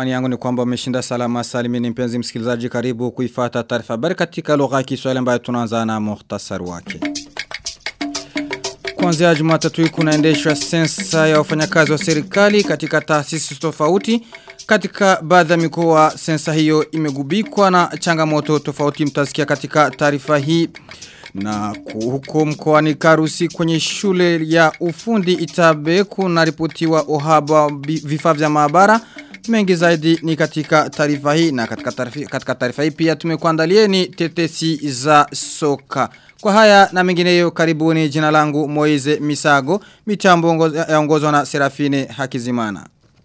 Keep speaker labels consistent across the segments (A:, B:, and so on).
A: Imani yangu ni kwamba umeshinda salama salimini mpenzi msikilizaji karibu kuifata taarifa habari katika lugha ya Kiswahili ambayo tunaanza na muhtasari wake. Kuanzia Jumatatu hii kunaendeshwa sensa ya wafanyakazi wa serikali katika taasisi tofauti. Katika baadhi ya mikoa sensa hiyo imegubikwa na changamoto tofauti mtasikia katika taarifa hii. Na huko mkoani Karusi kwenye shule ya ufundi Itabe kuna ripotiwa uhaba vifaa vya maabara. Mengi zaidi ni katika taarifa hii na katika taarifa katika taarifa hii pia tumekuandalieni tetesi za soka. Kwa haya na mengineyo karibuni jina langu Moize Misago, mitambo yaongozwa na Serafine Hakizimana.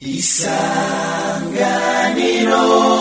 A: Isanganiro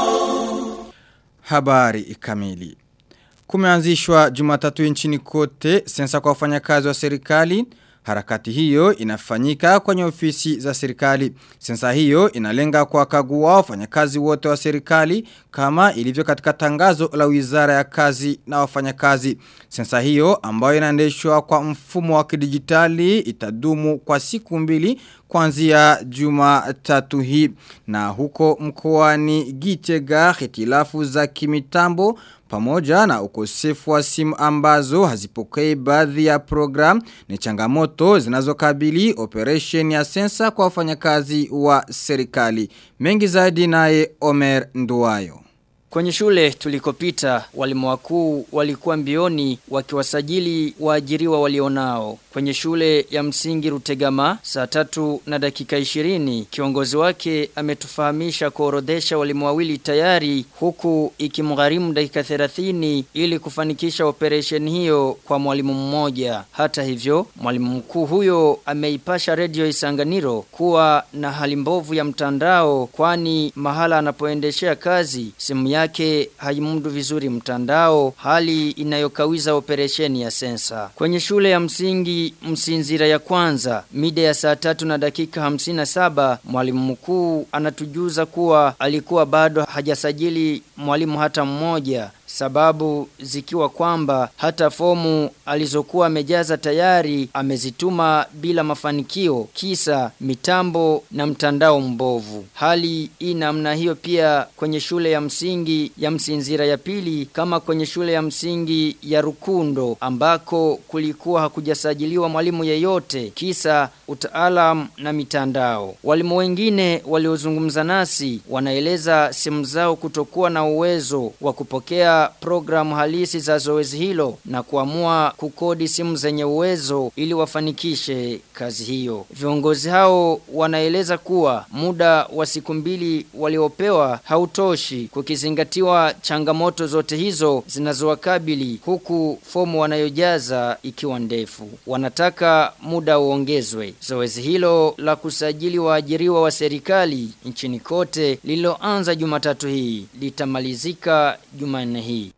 A: Habari kamili Kumeanzishwa jumatatu nchini kote sensa kwa wafanyakazi wa serikali. Harakati hiyo inafanyika kwenye ofisi za serikali. Sensa hiyo inalenga kwa kagua wafanyakazi wote wa serikali kama ilivyo katika tangazo la wizara ya kazi na wafanyakazi. Sensa hiyo ambayo inaendeshwa kwa mfumo wa kidijitali itadumu kwa siku mbili kuanzia juma tatu hii. Na huko mkoani Gitega hitilafu za kimitambo pamoja na ukosefu wa simu ambazo hazipokei baadhi ya program ni changamoto zinazokabili operation ya sensa kwa wafanyakazi wa serikali. Mengi zaidi naye Omer Nduwayo.
B: Kwenye shule tulikopita walimu wakuu walikuwa mbioni wakiwasajili waajiriwa walionao. Kwenye shule ya msingi Rutegama saa tatu na dakika ishirini kiongozi wake ametufahamisha kuorodhesha walimu wawili tayari huku ikimgharimu dakika 30 ili kufanikisha operation hiyo kwa mwalimu mmoja. Hata hivyo mwalimu mkuu huyo ameipasha redio Isanganiro kuwa na hali mbovu ya mtandao kwani mahala anapoendeshea kazi simu yake haimudu vizuri mtandao hali inayokawiza operesheni ya sensa. Kwenye shule ya msingi msinzira ya kwanza mida ya saa tatu na dakika hamsini na saba mwalimu mkuu anatujuza kuwa alikuwa bado hajasajili mwalimu hata mmoja sababu zikiwa kwamba hata fomu alizokuwa amejaza tayari amezituma bila mafanikio kisa mitambo na mtandao mbovu. Hali hii namna hiyo pia kwenye shule ya msingi ya msinzira ya pili kama kwenye shule ya msingi ya Rukundo ambako kulikuwa hakujasajiliwa mwalimu yeyote kisa utaalam na mitandao. Walimu wengine waliozungumza nasi wanaeleza simu zao kutokuwa na uwezo wa kupokea programu halisi za zoezi hilo na kuamua kukodi simu zenye uwezo ili wafanikishe kazi hiyo. Viongozi hao wanaeleza kuwa muda wa siku mbili waliopewa hautoshi kukizingatiwa changamoto zote hizo zinazowakabili huku fomu wanayojaza ikiwa ndefu. Wanataka muda uongezwe. Zoezi hilo la kusajili waajiriwa wa serikali nchini kote lililoanza Jumatatu hii litamalizika Jumanne hii.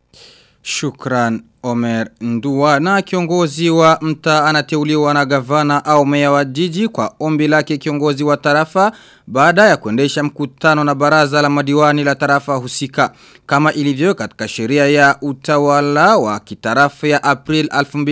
A: Shukran Omer Ndua na kiongozi wa mta anateuliwa na gavana au meya wa jiji kwa ombi lake kiongozi wa tarafa baada ya kuendesha mkutano na baraza la madiwani la tarafa husika kama ilivyo katika sheria ya utawala wa kitarafa ya April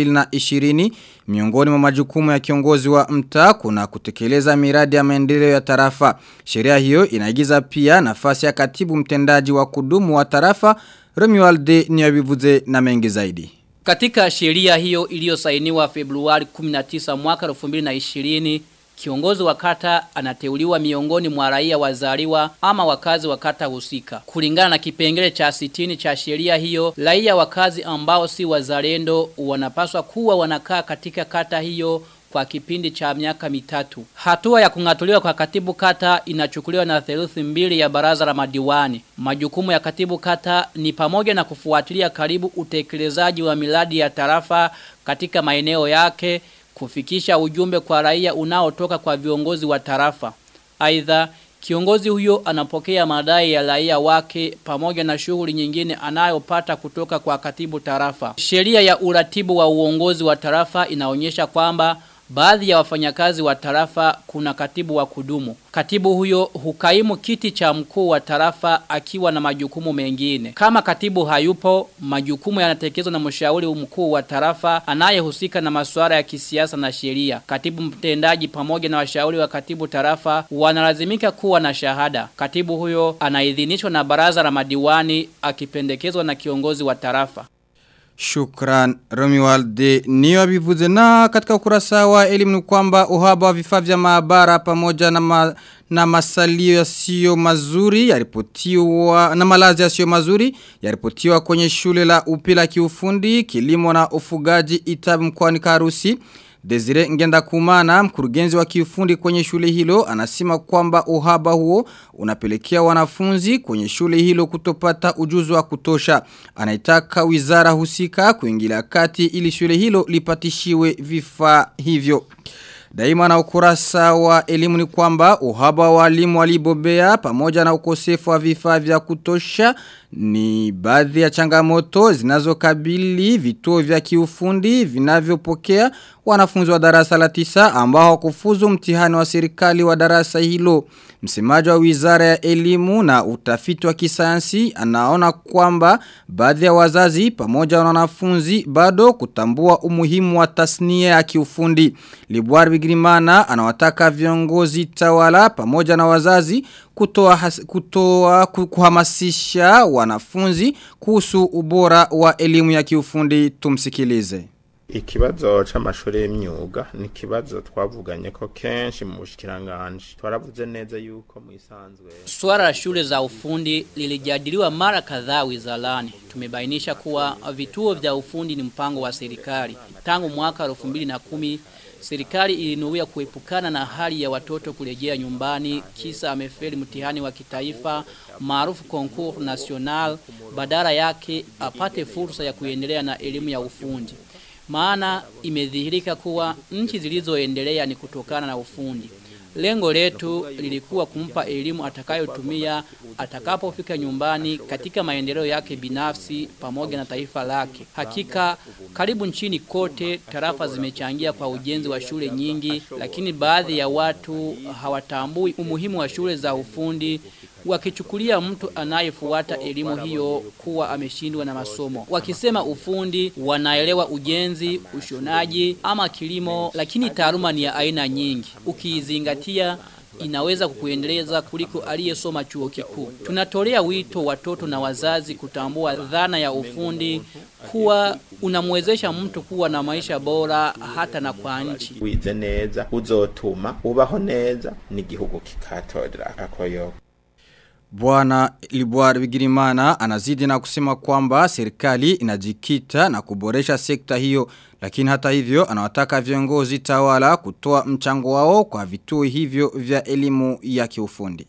A: 2020 miongoni mwa majukumu ya kiongozi wa mta kuna kutekeleza miradi ya maendeleo ya tarafa sheria hiyo inaigiza pia nafasi ya katibu mtendaji wa kudumu wa tarafa Romualde niyabivuze na mengi zaidi.
C: Katika sheria hiyo iliyosainiwa Februari 19 mwaka 2020 Kiongozi wa kata anateuliwa miongoni mwa raia wazaliwa ama wakazi wa kata husika. Kulingana na kipengele cha sitini cha sheria hiyo, raia wakazi ambao si wazalendo wanapaswa kuwa wanakaa katika kata hiyo kwa kipindi cha miaka mitatu. Hatua ya kungatuliwa kwa katibu kata inachukuliwa na theluthi mbili ya baraza la madiwani. Majukumu ya katibu kata ni pamoja na kufuatilia karibu utekelezaji wa miradi ya tarafa katika maeneo yake, kufikisha ujumbe kwa raia unaotoka kwa viongozi wa tarafa. Aidha, kiongozi huyo anapokea madai ya raia wake pamoja na shughuli nyingine anayopata kutoka kwa katibu tarafa. Sheria ya uratibu wa uongozi wa tarafa inaonyesha kwamba baadhi ya wafanyakazi wa tarafa kuna katibu wa kudumu. Katibu huyo hukaimu kiti cha mkuu wa tarafa akiwa na majukumu mengine. Kama katibu hayupo, majukumu yanatekelezwa na mshauri mkuu wa tarafa anayehusika na masuala ya kisiasa na sheria. Katibu mtendaji pamoja na washauri wa katibu tarafa wanalazimika kuwa na shahada. Katibu huyo anaidhinishwa na baraza la madiwani akipendekezwa na kiongozi wa tarafa.
A: Shukran Romualde niyo abivuze na katika ukurasa wa elimu ni kwamba uhaba wa vifaa vya maabara pamoja na ma, na masalio yasiyo mazuri yaripotiwa na malazi yasiyo mazuri yaripotiwa kwenye shule la upila kiufundi kilimo na ufugaji Itabu mkoani Karusi Desire Ngenda Kumana, mkurugenzi wa kiufundi kwenye shule hilo, anasema kwamba uhaba huo unapelekea wanafunzi kwenye shule hilo kutopata ujuzi wa kutosha. Anaitaka wizara husika kuingilia kati ili shule hilo lipatishiwe vifaa hivyo. Daima na ukurasa wa elimu ni kwamba uhaba wa walimu walibobea pamoja na ukosefu wa vifaa vya kutosha ni baadhi ya changamoto zinazokabili vituo vya kiufundi vinavyopokea wanafunzi wa darasa la tisa ambao kufuzu mtihani wa serikali wa darasa hilo. Msemaji wa wizara ya elimu na utafiti wa kisayansi anaona kwamba baadhi ya wazazi pamoja na wanafunzi bado kutambua umuhimu wa tasnia ya kiufundi. Libuari Bigirimana anawataka viongozi tawala pamoja na wazazi kutoa, has, kutoa kuhamasisha wanafunzi kuhusu ubora wa elimu ya kiufundi tumsikilize.
D: Ikibazo c'amashuri y'imyuga ni ikibazo twavuganye ko kenshi mu bushikiranganje twaravuze neza yuko mu isanzwe
C: Swala la shule za ufundi lilijadiliwa mara kadhaa wizarani. Tumebainisha kuwa vituo vya ufundi ni mpango wa serikali. Tangu mwaka 2010 serikali ilinuia kuepukana na hali ya watoto kurejea nyumbani kisa amefeli mtihani wa kitaifa maarufu concours national badala yake apate fursa ya kuendelea na elimu ya ufundi. Maana imedhihirika kuwa nchi zilizoendelea ni kutokana na ufundi. Lengo letu lilikuwa kumpa elimu atakayotumia atakapofika nyumbani katika maendeleo yake binafsi pamoja na taifa lake. Hakika karibu nchini kote tarafa zimechangia kwa ujenzi wa shule nyingi, lakini baadhi ya watu hawatambui umuhimu wa shule za ufundi wakichukulia mtu anayefuata elimu hiyo kuwa ameshindwa na masomo. Wakisema ufundi, wanaelewa ujenzi, ushonaji ama kilimo, lakini taaluma ni ya aina nyingi. Ukiizingatia inaweza kukuendeleza kuliko aliyesoma chuo kikuu. Tunatolea wito watoto na wazazi kutambua dhana ya ufundi kuwa unamwezesha mtu kuwa na maisha bora hata na kwa nchi.
D: wize neza uzotuma ubaho neza n'igihugu kikatorera akoyoko
A: Bwana Libuar Bigirimana anazidi na kusema kwamba serikali inajikita na kuboresha sekta hiyo lakini hata hivyo anawataka viongozi tawala kutoa mchango wao kwa vituo hivyo vya elimu ya kiufundi.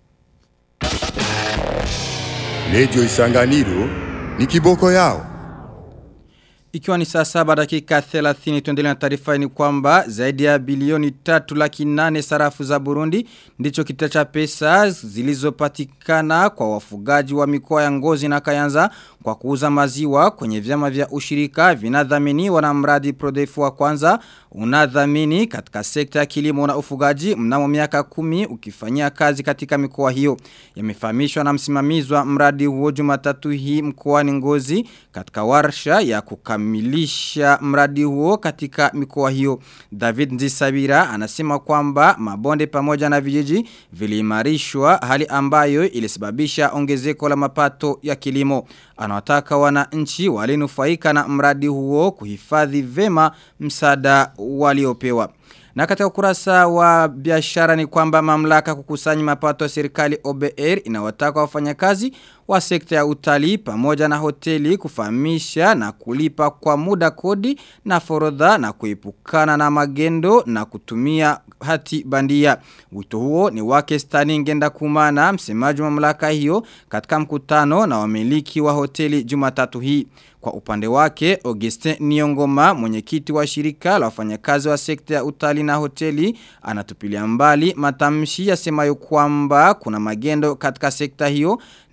E: Radio Isanganiro ni kiboko yao.
A: Ikiwa ni saa saba dakika 30 tuendelea na taarifa ni kwamba zaidi ya bilioni tatu laki nane sarafu za Burundi ndicho kita cha pesa zilizopatikana kwa wafugaji wa mikoa ya Ngozi na Kayanza kwa kuuza maziwa kwenye vyama vya ushirika vinadhaminiwa na mradi Prodefu wa kwanza unadhamini katika sekta ya kilimo na ufugaji mnamo miaka kumi ukifanyia kazi katika mikoa hiyo. Yamefahamishwa na msimamizi wa mradi huo Jumatatu hii mkoani Ngozi katika warsha ya kukamilisha mradi huo katika mikoa hiyo. David Nzisabira anasema kwamba mabonde pamoja na vijiji viliimarishwa hali ambayo ilisababisha ongezeko la mapato ya kilimo. Anawataka wananchi walinufaika na mradi huo kuhifadhi vema msaada waliopewa. Na katika ukurasa wa biashara ni kwamba mamlaka kukusanya mapato ya serikali OBR inawataka wafanyakazi wa sekta ya utalii pamoja na hoteli kufahamisha na kulipa kwa muda kodi na forodha na kuepukana na magendo na kutumia hati bandia. Wito huo ni wake Stani Ngenda Kumana msemaji wa mamlaka hiyo katika mkutano na wamiliki wa hoteli Jumatatu hii. Kwa upande wake, Augustin Niongoma, mwenyekiti wa shirika la wafanyakazi wa sekta ya utalii na hoteli, anatupilia mbali matamshi yasemayo kwamba kuna magendo katika sekta hiyo na badala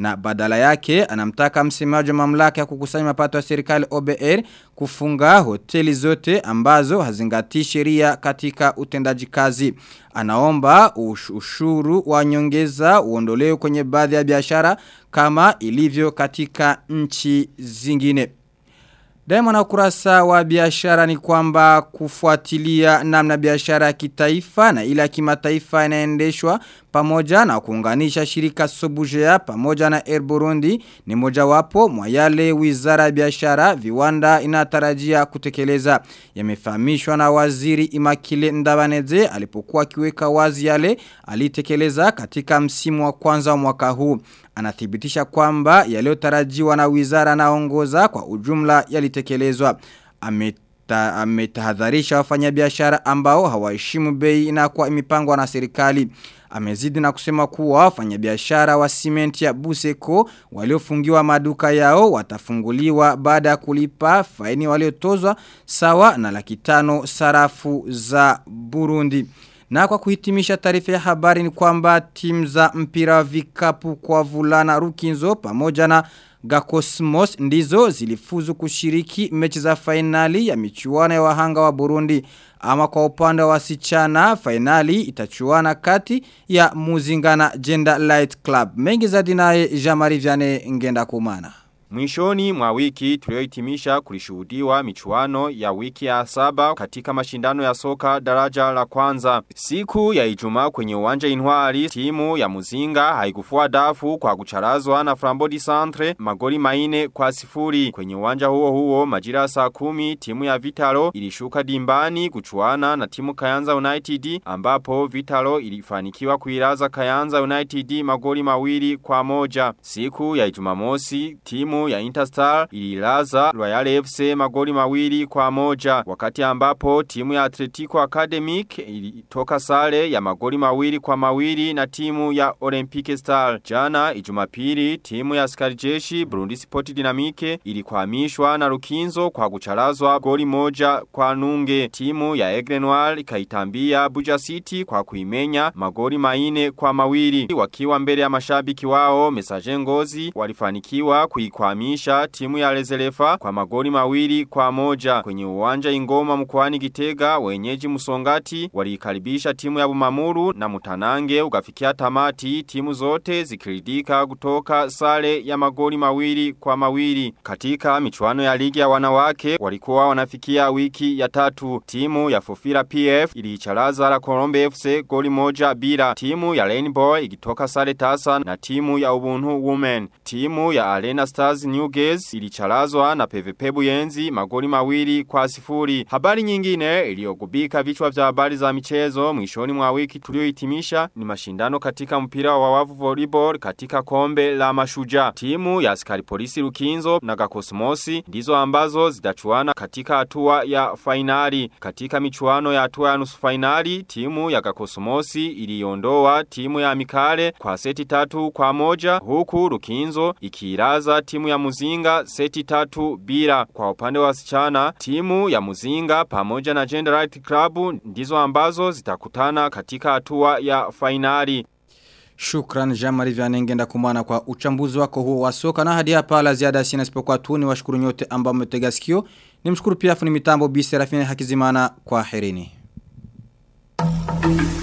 A: badala yake anamtaka msemaji wa mamlaka ya kukusanya mapato ya serikali OBR kufunga hoteli zote ambazo hazingatii sheria katika utendaji kazi. Anaomba ush ushuru wa nyongeza uondolewe kwenye baadhi ya biashara kama ilivyo katika nchi zingine. Daima na ukurasa wa biashara ni kwamba kufuatilia namna biashara ya kitaifa na ile ya kimataifa inaendeshwa pamoja na kuunganisha shirika Sobujea pamoja na Air Burundi ni mojawapo mwa yale Wizara ya Biashara viwanda inatarajia kutekeleza. Yamefahamishwa na Waziri Imakile Ndabaneze alipokuwa akiweka wazi yale alitekeleza katika msimu wa kwanza wa mwaka huu. Anathibitisha kwamba yaliyotarajiwa na wizara naongoza kwa ujumla yalitekelezwa. Ameta, ametahadharisha wafanyabiashara ambao hawaheshimu bei na kwa imipangwa na serikali. Amezidi na kusema kuwa wafanyabiashara wa simenti ya Buseko waliofungiwa maduka yao watafunguliwa baada ya kulipa faini waliotozwa sawa na laki tano sarafu za Burundi. Na kwa kuhitimisha taarifa ya habari ni kwamba timu za mpira wa vikapu kwa vulana Rukinzo pamoja na Gakosmos ndizo zilifuzu kushiriki mechi za fainali ya michuano ya wahanga wa Burundi. Ama kwa upande wa wasichana fainali itachuana kati ya Muzingana Gender Light Club. Mengi za dinae Jamari Viane ngenda kumana.
F: Mwishoni mwa wiki tuliohitimisha kulishuhudiwa michuano ya wiki ya saba katika mashindano ya soka daraja la kwanza. Siku ya Ijumaa kwenye uwanja Inwari timu ya Muzinga haikufua dafu kwa kucharazwa na Frambodi Centre magoli maine kwa sifuri. Kwenye uwanja huo huo majira saa kumi timu ya Vitalo ilishuka dimbani kuchuana na timu Kayanza United ambapo Vitalo ilifanikiwa kuiraza Kayanza United magoli mawili kwa moja. Siku ya Ijumamosi timu ya Interstar ililaza Royal FC magoli mawili kwa moja. Wakati ambapo timu ya Atletico Academic ilitoka sare ya magoli mawili kwa mawili na timu ya Olympic Star. Jana Ijumapili timu ya Skarijeshi Burundi Sport Dynamique ilikwamishwa na Rukinzo kwa kucharazwa goli moja kwa nunge. Timu ya Aigle Noir ikaitambia Buja City kwa kuimenya magoli maine kwa mawili. Wakiwa mbele ya mashabiki wao Messager Ngozi walifanikiwa kuikwamisha timu ya Lezelefa kwa magoli mawili kwa moja. Kwenye uwanja ingoma mkwani Gitega wenyeji Musongati walikaribisha timu ya Bumamuru na Mutanange ukafikia tamati timu zote zikiridika kutoka sare ya magoli mawili kwa mawili. Katika michuano ya ligi ya wanawake walikuwa wanafikia wiki ya tatu. Timu ya Fofira PF iliicharaza la Colombe FC goli moja bila. Timu ya Rainbow ikitoka sare tasa na timu ya Ubuntu Women. Timu ya Arena Stars New Gaze ilicharazwa na PVP Buyenzi magoli mawili kwa sifuri. Habari nyingine iliyogubika vichwa vya habari za michezo mwishoni mwa wiki tuliohitimisha ni mashindano katika mpira wa wavu volleyball katika kombe la mashuja. Timu ya askari polisi Rukinzo na Gakosmosi ndizo ambazo zitachuana katika hatua ya fainali. Katika michuano ya hatua ya nusu fainali, timu ya Gakosmosi iliondoa timu ya Mikale kwa seti tatu kwa moja huku Rukinzo ikiiraza timu ya Muzinga seti tatu bila. Kwa upande wa wasichana, timu ya Muzinga pamoja na Gender Right Club ndizo ambazo zitakutana katika hatua ya fainali.
A: Shukran Jamari Vyanengenda kumana kwa uchambuzi wako huo wa soka na hadi hapa la ziada sina isipokuwa tu ni washukuru nyote ambao mmetega sikio. Nimshukuru pia fundi mitambo Bi Serafine Hakizimana kwa herini.